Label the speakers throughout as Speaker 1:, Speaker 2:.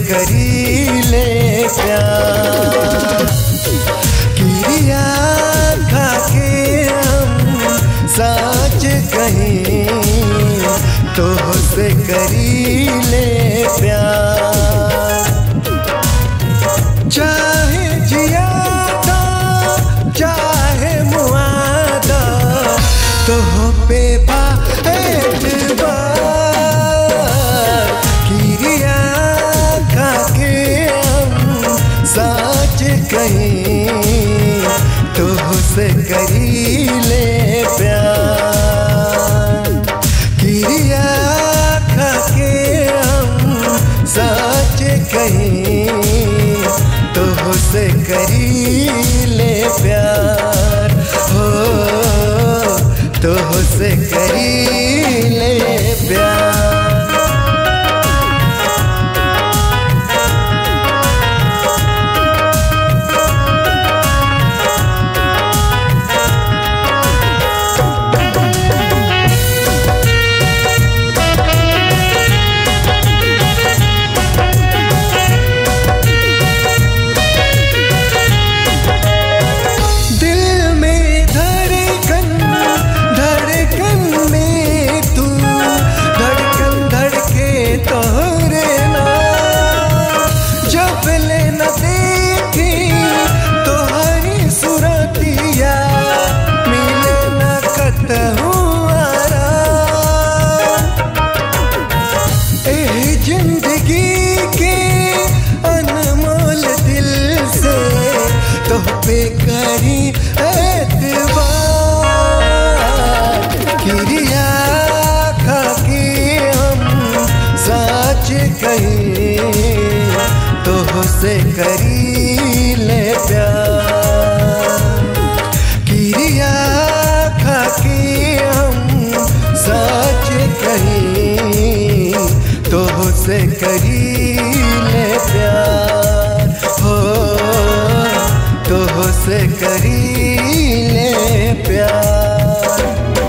Speaker 1: करी ले प्यार किरिया खा के हम सच कहीं तो से करी ले प्यार चाहे जियादा चाहे मुआदा तो पे बा एतबार किरिया खा के हम सच कहीं तो से करी ले प्यार किरिया खा के हम सच कहीं तो से करी ले प्यार हो तो से करी ले प्यार दिल में धड़कन धड़कन में तू धड़कन धड़के तोरे ना जब ले न देखी तोहरी सुरतिया मिले न कतहूँ आराम एह जिंदगी के अनमोल दिल से तो पे करी एतबार किरिया खा के हम सच कहीं तो से करी ले प्यार किरिया खा के हम सच कहीं तो से करी ले प्यार हो तो से करी ले प्यार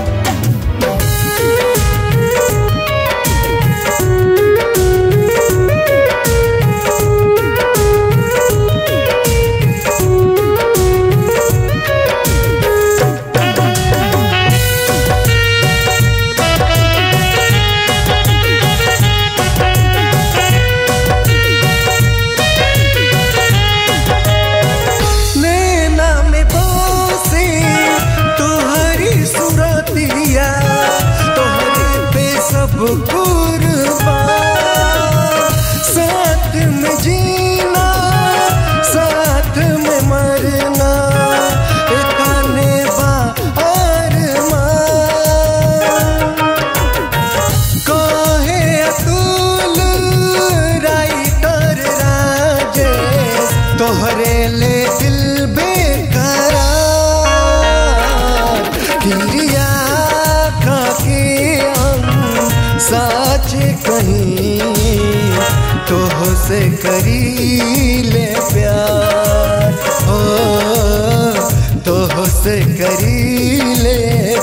Speaker 1: नैना में बसे तोहरी सुरतिया तोहरे पे सब कुर्बान साथ में जीना साथ में मरना एकाने बा अरमान कहे अतुल राइटर राजेश तोहरे ले दिल बेकरार किरिया खा के हम सच कहीं तो से करी ले प्यार हो तो से करी ले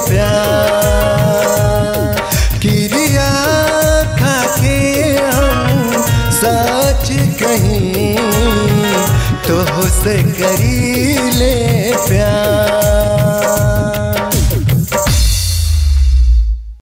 Speaker 1: प्यार किरिया खा के हम सच कहीं तो से करी ले